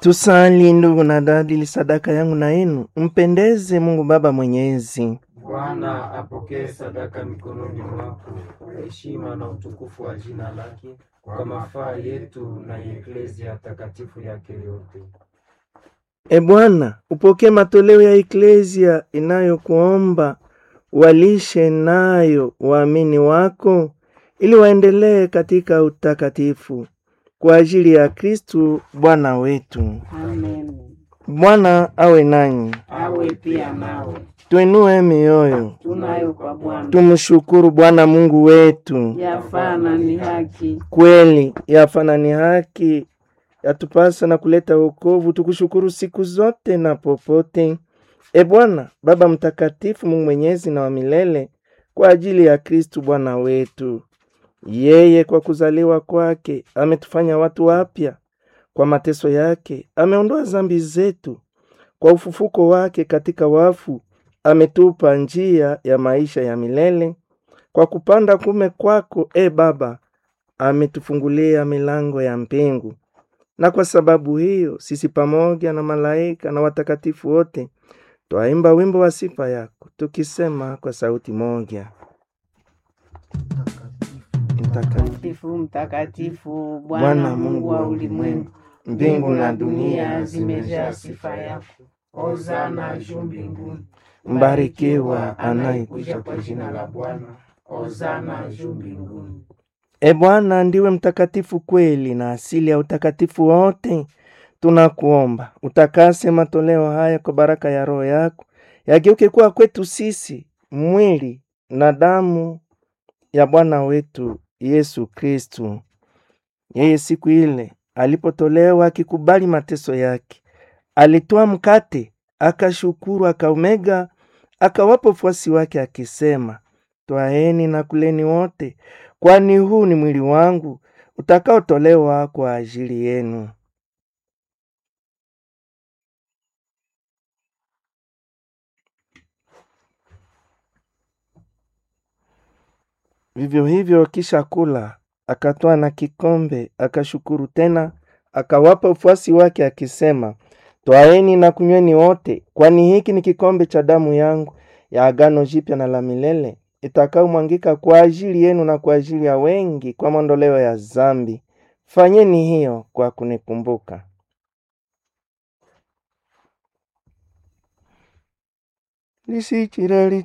Tusali ndugu na dada, ili sadaka yangu na yenu mpendeze Mungu Baba Mwenyezi. Bwana apokee sadaka mikononi mwako kwa heshima na utukufu wa jina lake, kwa mafaa yetu na ya eklezia takatifu yake yote. E Bwana, upokee matoleo ya eklezia inayokuomba walishe nayo waamini wako, ili waendelee katika utakatifu kwa ajili ya Kristu Bwana wetu. Amen. Bwana awe nanyi, Awe pia nawe. tuinue mioyo, Tunayo kwa Bwana. tumshukuru Bwana Mungu wetu. Yafaa na ni haki. Kweli yafana ni haki, yatupasa na kuleta wokovu, tukushukuru siku zote na popote. E Bwana Baba Mtakatifu, Mungu mwenyezi na wa milele, kwa ajili ya Kristu Bwana wetu. Yeye kwa kuzaliwa kwake ametufanya watu wapya, kwa mateso yake ameondoa zambi zetu, kwa ufufuko wake katika wafu ametupa njia ya maisha ya milele. Kwa kupanda kume kwako, e Baba, ametufungulia milango ya mbingu. Na kwa sababu hiyo sisi pamoja na malaika na watakatifu wote twaimba wimbo wa sifa yako tukisema kwa sauti moja: Mtakatifu, Mtakatifu, mtakatifu, Bwana Bwana Mungu wa ulimwengu. mbingu na dunia dunia zimejaa sifa yako. Hosana juu mbinguni. mbarikiwa anayekuja Kuja kwa jina la Bwana. Hosana juu mbinguni. E Bwana, ndiwe mtakatifu kweli na asili ya utakatifu wote. Tunakuomba utakase matoleo haya kwa baraka ya Roho yako, yageuke kuwa kwetu sisi mwili na damu ya Bwana wetu Yesu Kristu. Yeye siku ile alipotolewa akikubali mateso yake, alitoa mkate, akashukuru, akaumega, akawapa wafuasi wake akisema, twaeni na kuleni wote, kwani huu ni mwili wangu utakaotolewa kwa ajili yenu. Vivyo hivyo kisha kula, akatwaa na kikombe, akashukuru tena, akawapa ufuasi wake akisema, twaeni na kunyweni wote, kwani hiki ni kikombe cha damu yangu ya agano jipya na la milele, itakayomwangika kwa ajili yenu na kwa ajili ya wengi kwa maondoleo ya zambi. Fanyeni hiyo kwa kunikumbuka. lisichirali